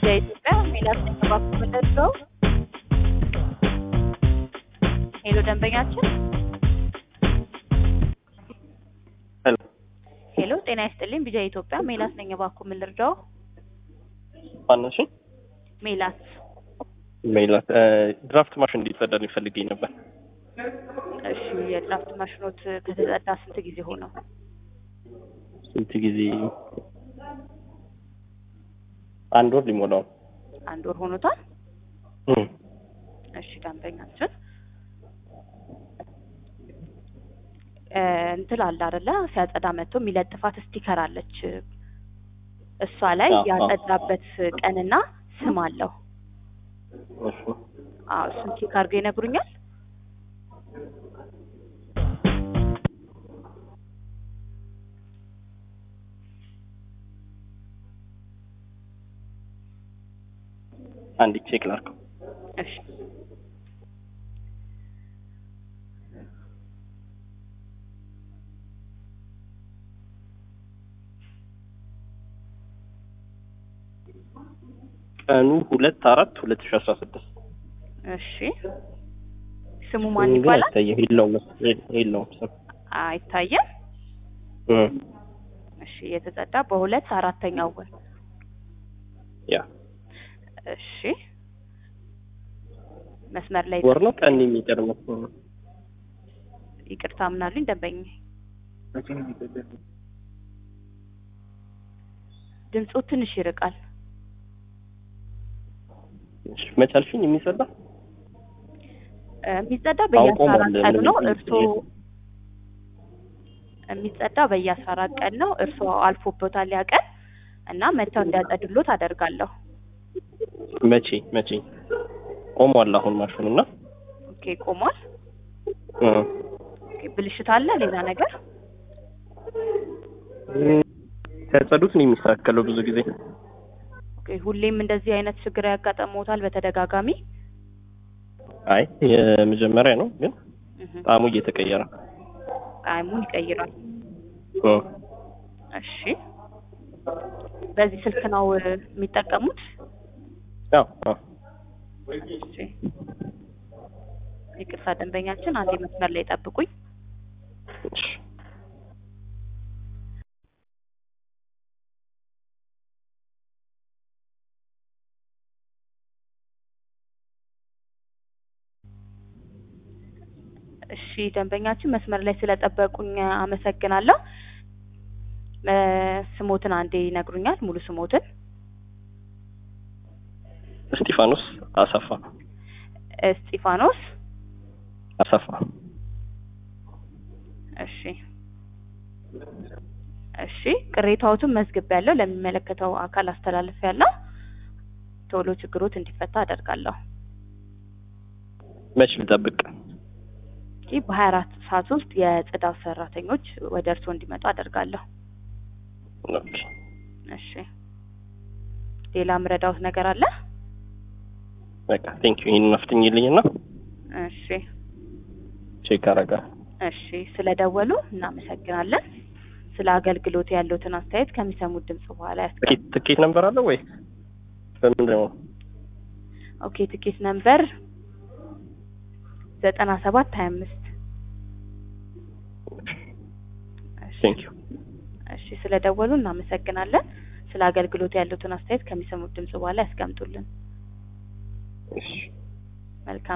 የኢትዮጵያ ሜላት ተባኩ ምንደርሰው ሄሎ ደንበኛችን ሄሎ ሄሎ ጤና ይስጥልኝ ቢጃ ኢትዮጵያ ሜላት ነኝ እባክዎ ምን ልርዳው ማነው? እሺ ሜላት ሜላት ድራፍት ማሽን እንዲጸዳልኝ ፈልጌ ነበር። እሺ የድራፍት ማሽኖት ከተጸዳ ስንት ጊዜ ሆነው ስንት ጊዜ? አንድ ወር ሊሞላው ነው። አንድ ወር ሆኖታል እም። እሺ ደንበኛችን እ እንትን አለ አይደለ ሲያጸዳ መጥቶ የሚለጥፋት ስቲከር አለች እሷ ላይ አዎ፣ አዎ። ያጸዳበት ቀንና ስም አለው እሺ አዎ እሱን ቼክ አድርገው ይነግሩኛል አንድ ቼክ ላድርገው። እሺ ቀኑ ሁለት አራት ሁለት ሺህ አስራ ስድስት እሺ ስሙ ማን ይባላል አይታየም። የለውም መስ- የለውም ስም። አይታየም እም። እሺ የተጸዳ በሁለት አራተኛው ወር ያ እሺ መስመር ላይ ወር ነው ቀን የሚቀር መስሎኝ። ይቅርታ ምናሉኝ ደንበኛ ድምፁ ትንሽ ይርቃል እሺ፣ መች አልሽኝ? የሚጸዳ እ የሚጸዳ በየአስራ አውቆ አራት ማለት ቀኑ ነው ምንም እርሶ የሚጸዳ በየአስራ አራት ቀን ነው እርሶ አልፎበታል ያ ቀን እና መተው እንዲያጸድሎት አደርጋለሁ መቼ መቼ ቆሟል አሁን ማሽኑ እና ኦኬ ቆሟል እም። ኦኬ ብልሽት አለ ሌላ ነገር እም፣ ሲያጸዱት ነው የሚስተካከለው ብዙ ጊዜ ኦኬ ሁሌም እንደዚህ አይነት ችግር ያጋጠመዎታል በተደጋጋሚ አይ የመጀመሪያ ነው ግን እህ ጣዕሙ እየተቀየረ ጣዕሙን ይቀይራል እም። እሺ በዚህ ስልክ ነው እ የሚጠቀሙት አዎ አዎ እሺ ይቅርታ ደንበኛችን አንዴ መስመር ላይ ጠብቁኝ እሺ እሺ ደንበኛችን መስመር ላይ ስለጠበቁኝ አመሰግናለሁ እ ስሞትን አንዴ ይነግሩኛል ሙሉ ስሞትን እስጢፋኖስ አሰፋ እስጢፋኖስ አሰፋ እሺ እሺ ቅሬታዎትን መዝግቤያለሁ ለሚመለከተው አካል አስተላልፌያለሁ ቶሎ ችግሮት እንዲፈታ አደርጋለሁ መች ልጠብቅ? ይህ በሀያ አራት ሰዓት ውስጥ የጽዳት ሰራተኞች ወደ እርስዎ እንዲመጡ አደርጋለሁ ኦኬ እሺ ሌላ ምረዳውት ነገር አለ በቃ ቴንክ ዩ ይሄንን አፍጥኝልኝና እሺ ቼክ አደርጋለሁ። እሺ ስለደወሉ እናመሰግናለን ስለ አገልግሎት ያለውትን አስተያየት ከሚሰሙት ድምጽ በኋላ ያስቀ ትኬት ትኬት ነበር አለው ወይ በምንድን ነው? ኦኬ ትኬት ነምበር ዘጠና ሰባት ሀያ አምስት ቴንክ ዩ እሺ ስለደወሉ እናመሰግናለን ስለ አገልግሎት ያሉትን አስተያየት ከሚሰሙት ድምጽ በኋላ ያስቀምጡልን እሺ መልካም